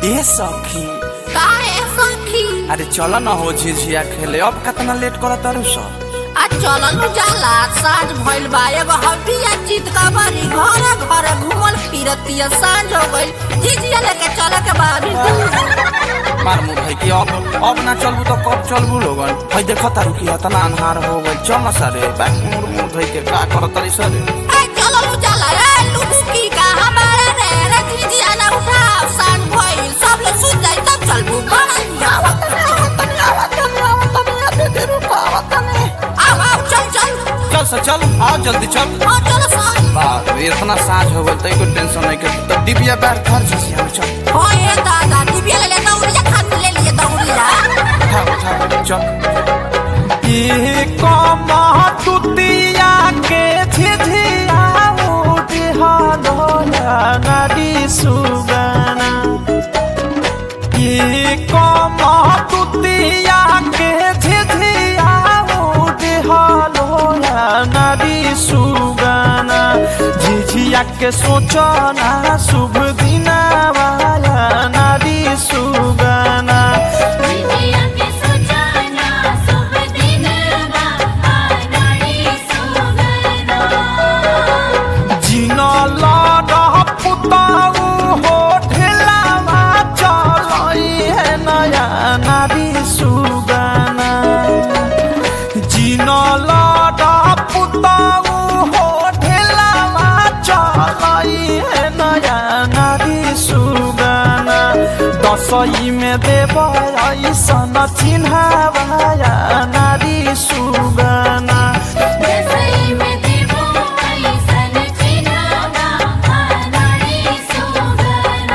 ए सखी काहे सखी अरे चल न हो झिझिया खेले अब कितना लेट कर तारू स आ चलनु जाला साँझ भइल बा एगो हड्डिया जीत का बारी घर घर घूमल फिरतिया साँझ हो गइल जीजिया लेके चले के बाद मार मुँह भाई कि अब अब ना चलबू तो कब चलबू लोगन भाई देख तारू कि इतना अन्हार हो गइल चल न सारे बैक मुड़ मुड़ भाई के का कर तारी सरे ए चलनु जाला ए लुगु की का हमारा रे रे जीजिया ना उठा साँझ भइल सब लोग सुत जाई तब चलबू बड़ा आओ आओ चल चल चल स चल आओ जल्दी चल हाँ चलो साँझ बाप रे इतना साँझ हो गइल तई को टेंशन नहीं के तो डिबिया बैठ घर झिझिया में चल हाँ ये दादा दिव्या ले ले दौड़िया खान ले लिए दौड़िया उठा उठा चल ये कमतुतिया के झिझिया उठे हलोया नदी सुगना ये कमतुतिया के झिझिया उठे हलोया नदी सुगना झिझिया के सोचना शुभ दिना वाला नदी सुगना विजया के सुजाना शुभ दिन बा आनाड़ी सुगना जिन लडह पुताऊ हो ढेलावा चलई है नया नारी सुगाना जिन लडह पुताऊ हो ढेलावा चलई है नया नारी सुगाना दसई में देव ऐसन चिन्हावाया नारी सुगाना दसई में देवो ऐसन चिन्हावा आनाड़ी सुगना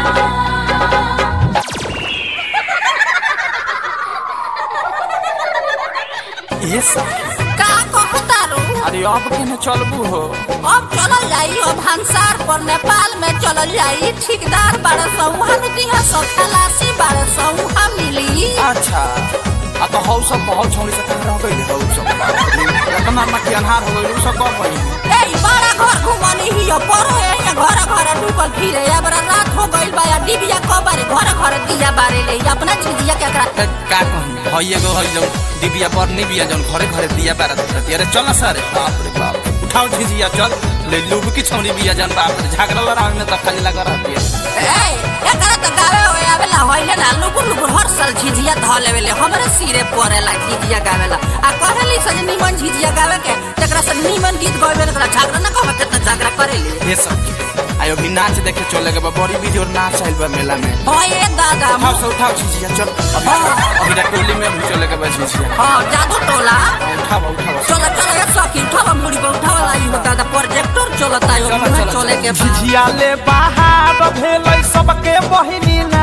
ये सखी का कहतारू अरे अब केने चलबू हो अब चलल जाई अब हंसार पर नेपाल में चलल जाई ठेकेदार बारह सौ हम दिहा सौ खलासी बारह सौ हम मिली अच्छा आ तो हौ सब बहुत छौरी से कह रह गइल हौ सब इतना मक्की अन्हार हो गइल उ सब कब भइल ए ई बड़ा घर घुमनी ही पर है ये घर घर डूबल फिरे अब रात हो गइल बा या डिबिया कबारे घर घर दिया बारे ले अपना चीजिया के एकरा ए, का कही हई एगो हई जौन डिबिया पर निबिया जौन घरे घरे दिया बारा देती अरे चल सारे बाप रे बाप उठाओ झिझिया चल ले लूब की छौरी बिया जन बाप रे झगड़ा लड़ाई में तो खाली लगा रहती है ए एकरा तो गावे होए आवेला होइले ना लुकुर लुकुर हर साल झिझिया ध लेवेले हमरे सिरे परेला झिझिया गावेला आ कहली सज निमन झिझिया गावे के तेकरा से निमन गीत गावे तेकरा झगड़ा ना कहत त झगड़ा करेली ये सब आयो भी नाच देखे चले के बा बड़ी वीडियो नाच आइल बा मेला में होए दादा उठाओ से उठाओ झिझिया चल अभी अभी तक टोली में भी चले के बा झिझिया हां जादू टोला उठाओ उठाओ चलो चलो ये सखी उठावा मुड़ी पे उठावा लाई हो दादा प्रोजेक्टर चलता है चलो, उन्हें चलो, चले के बाद झिझियाले बाहर भेलै सबके बहिनी ना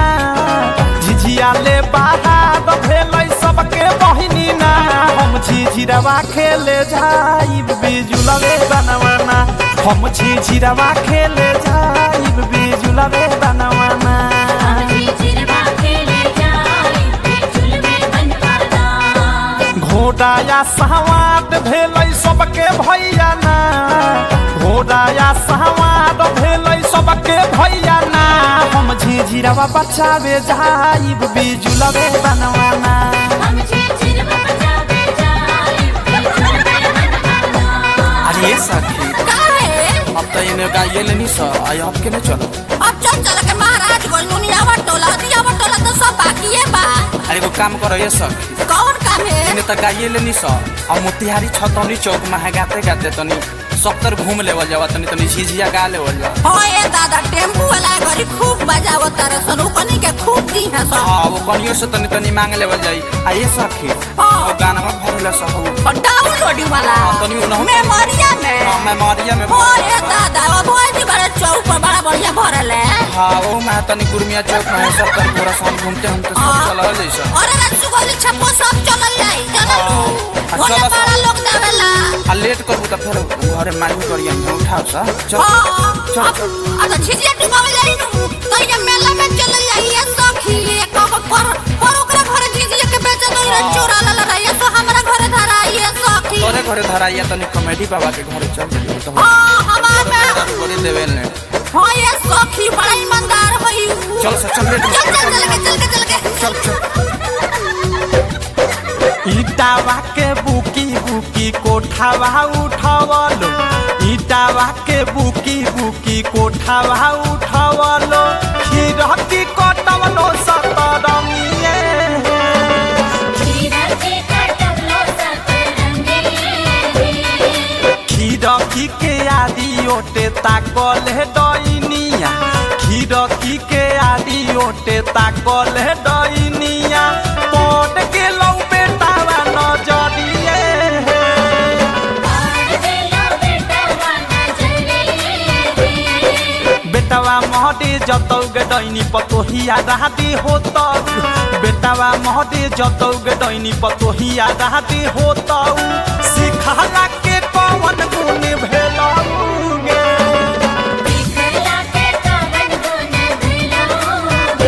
झिझियाले बाहर भेलै सबके बहिनी ना हम झिझिरवा खेले जाइब बिजुलवे बनवाना हम झिझिरवा खेले जाइब बिजुलवे बनवाना आजी चिरवा खेले जाई बिचुल में बनवाना घोड़ाया सहवाद भेलै सबके भैया ना घोड़ाया सहवाद भेलै सबके भैया ना हम झिझिरवा बचावे जाइब बिजुलवे बनवाना हम जी चिरवा बजावे जाई बिचुल में बनवाना अरे ये सखी काहे अब तो इन्हें गाइए लेनी सा आई अब के नहीं चलो अब चल चल के महाराज गोल दुनियावा टोला दियावा टोला तो सब बाकी है बा अरे वो काम करो ये सखी कौन काम है इन्हें तो गाइए लेनी सा और मोतिहारी छतौनी चौक में है गाते गाते तनी सत्तर घूम लेवल जावा तनी तनी झिझिया गा लेवल जा होए दादा टेम्पू वाला घरी खूब बजावत तारे सनु कनी के खूब दी है सब हाँ वो कनियो से तनी तनी मांग लेवल जाई आ ये सखी हाँ। वो गाना में भरला सब और डाउनलोडिंग वाला हाँ, तनी उनहु- मेमोरिया में हाँ मेमोरिया में होए दादा वो भोज भी बड़े चौक पर बड़ा बढ़िया भरल है हाँ वो मैं तनी गुरमिया चौक में है सब तनी पूरा शाम घूमते हम तो सब चला जैसा और रसगुल्ले छप्पो सब चलल जाई चलल हाँ। होने चलो, बड़ा लोग देवेला आ लेट करबू तो फिर घरे मांग करिए हम उठाओ सा चल हाँ चल अब चल अब तो छिजिया डुबावे जाई नु तो ये मेला में चलल जाई ये सखी एक पर पर ओकरा घरे झिझिया के बेचे तो ये चोरा ला ला ये तो हमरा घरे धरा ये सखी तोरे घरे धराइया तनी कॉमेडी बाबा के घरे चल जइयो तो हाँ हमार में करे देवे ने हाँ ये सखी बड़ा ईमानदार होई चल सर चल लेट चल चल चल के चल के चल के चल चल ईटावा के बुकी बुकी कोठावा उठावलो ईटावा के बुकी बुकी कोठावा उठावलो खीरकी कटवलो सतरंगिए खीरा के कटवलो सतरंगी खीरकी के आदि ओटे ताकल है डइनिया खीरकी के आदि ओटे ताकल है डइनिया पट के लौ बेटावा नजरिए पार देलो बेटा वाना जले बेटावा महदे जतौ गे डैनी पतोहिया राहते होतौ बेटावा महदे जतौ गे डैनी पतोहिया राहते होतौ सिखला के कवन गुण भेलौ गे दिखला के कवन गुण भेलोगे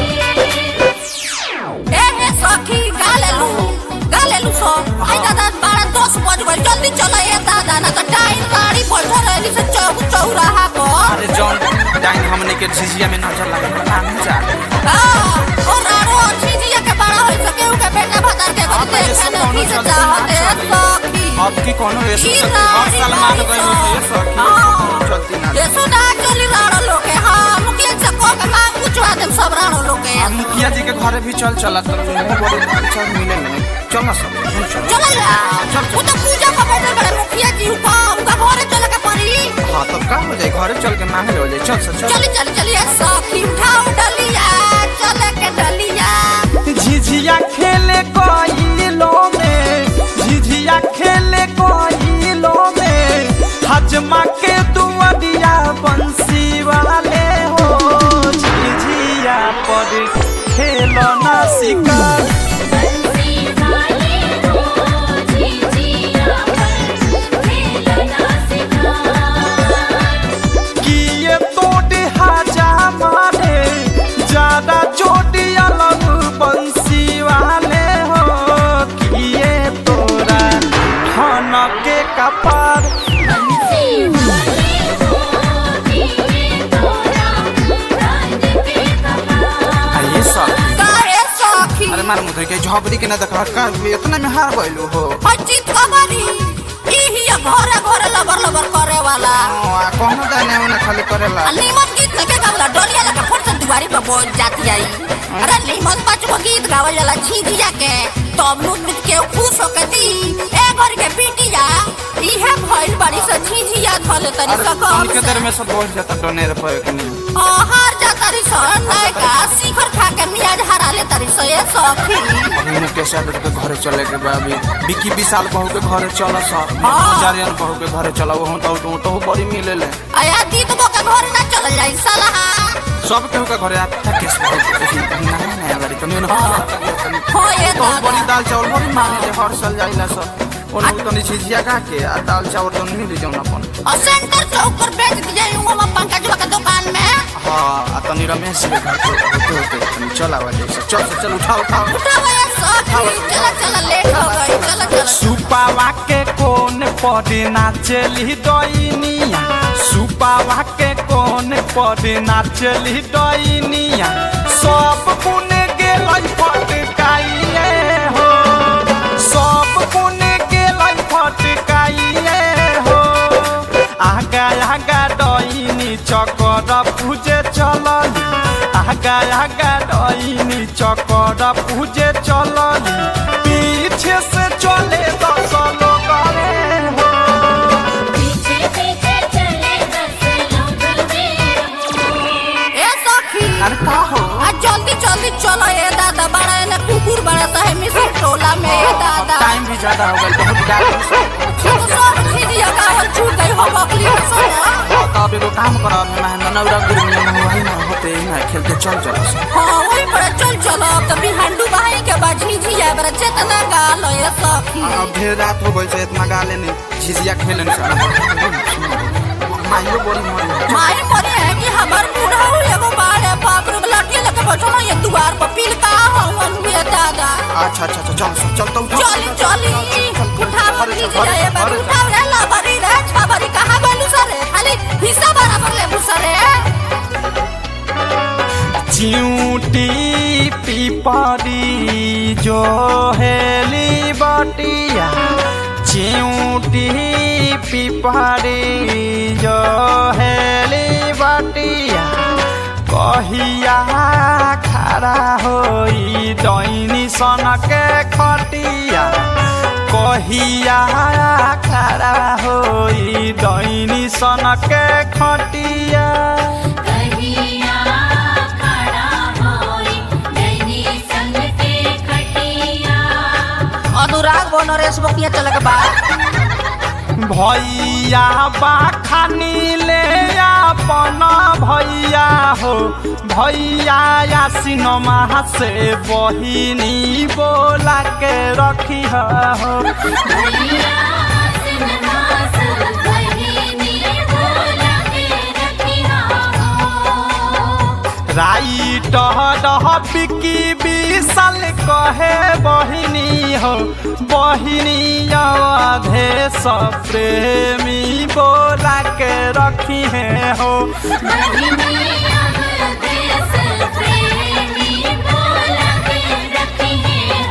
ए हे सखी गालेलू गालेलू सो आई दादा बारह दस बज गए जल्दी चलो ए दादा ना तो टाइम गाड़ी बैठल रहली से चौ चौराहा पर अरे जॉन टाइम हमने के झिझिया में नजर लगे ना नहीं जा हाँ, और रारो झिझिया के बड़ा होई सके उ के बेटा भतार के अब घर ये देखे सब न कौनो की से चलते चाहत ना है चले। सखी अब की कोनो ये की सब और राड़ी सलमान गाड़ी गए में ये सब हाँ। चलती ना ये सुना चली रारो लोग के हाँ मुखिया से को के मांग पूछवा देम सब रारो लोग के अब मुखिया जी के घरे भी चल चला तो मुंह बड़े चल मिले नहीं चल ना सब चल चल चल जा वो तो पूजा का बैठल बड़े मुखिया जी का उनका घरे चले के पड़ी हाँ तब का हो जाए घरे चल के मांगे हो जाए चल सर चल चली चली चलिए सखी उठाओ डलिया चले के डलिया झिझिया खेले कोइलो में झिझिया खेले कोइलो में हजमा के दुआरिया बंसी वाले हो झिझिया पर खेलो ना शिकार बंसी वाले हो झिझिया पर खेलना सिखा किए तोड़ हाजा मारे ज्यादा चोटी अलग बंसी वाले हो किए तोरा धन के कपार बंसी वाले हो दिए तोरा राज के कपार ये सब काहे सखी अरे मार मुझे के झोपड़ी के ना देखा का इतना में हार गइलू हो अचित कबरी इही घरे घरे लबर लबर करे वाला आ, कौनो दाने उन्हें खाली करेला आ नीमन गीत लगे गावला डोलिया लगे फट से दुआरी पर बोल जाती आई अरे नीमन पाँच गो गीत गावल जाला झिझिया के तब नु मिट के खुश होके दी ए घर के बिटिया इहे भइल बड़ी से झिझिया धले तनी अरे सकम उनके देर में सब बोल जाता डोनेर पर कि नहीं हार जा तरी स नायका शिखर खा के मियाज हरा ले तरी स ये सखी अभी मुकेश यादव के घरे चले के बा अभी विकी विशाल बहू के घरे चल सब हाँ। जारियन बहू के घरे चला वो तो तो तो बड़ी मिले ले आया दीद बो के घर ना चल जाई सलाह सब केहू के घरे आता केस नया नया गाड़ी कमी ना हो ये तो बड़ी दादा दाल चावल बड़ी मांगे हर साल जाइला सब और तो नहीं छिजिया का के आ दाल चावल तो नहीं ले जाऊं अपन और सेंटर चौक पर बेच दिया हूँ पंकज के दुकान में हाँ आ तनी रमेश जी के घर पे होते होते तनी चल आवा जैसे चल चल चल उठाओ उठाओ उठाओ ये सखी चला चला लेट हो गई चला चला सुपावा के कोन पड़े नाचली डइनिया सुपावा के कोन पड़े नाचली डइनिया सब पुने गेलै फटकाइए हो सब पुने गेलै फटकाइए हो आगा आगा डइनी चकर पूजे चलली आगा आगा डइनी चकर पूजे चलली पीछे से चले दस लोग रे हो पीछे पीछे चले दस लोग मेरे ए सखी अरे का हो आ जल्दी जल्दी चलो ए दादा बड़ा ने कुकुर बड़ा सा है मिसर टोला में ए दादा टाइम भी ज्यादा हो गया बहुत गाड़ी तो सब खिदिया गावल छूट गई हो बकली सुना तो अब एगो काम करो अब मैं नौरा गुरु में वही ना होते ही ना खेलते चल चल हाँ वही पर चल चलो अब तो बिहांडू बहाई के बाद झिझिया बड़ा चेतना गाल ए सखी अब ढेर रात हो गई से इतना गाले नहीं झिझिया खेले माइयो बोली मरी माई मरे है कि हमार बूढ़ा हो एगो बार है बाप रे लड़के लेके बैठो ना ये द्वार पर पील का हवन हुए दादा अच्छा अच्छा अच्छा चल चल तो उठा चली चली उठा बकरी जी रे बाबू उठा रे ला बरी रे छा बरी कहां गलू सरे खाली हिस्सा बराबर ले मुसरे चिऊटी पिपरी जो हेली बटिया चिऊटी पिपरी जो हेली बटिया कहिया खड़ा होई दैनी सनके खटिया कहिया खड़ा होई दैनी सनके खटिया कहिया खड़ा होई नैनी संग के खटिया अनुराग बो नरेश बकिया चल के बा भैया बाखानी ले अपन भैया हो भैया या सिनेमा से बहिनी बोला के रखी हो भैया सिन्हा सब बहिनी बोला के रखिया हो राइट बिकी विशाल कहे बहिनी हो बहिनी अधे प्रेमी बोला के रखी हो बहिनी अब देश प्रेमी बोला के रखिए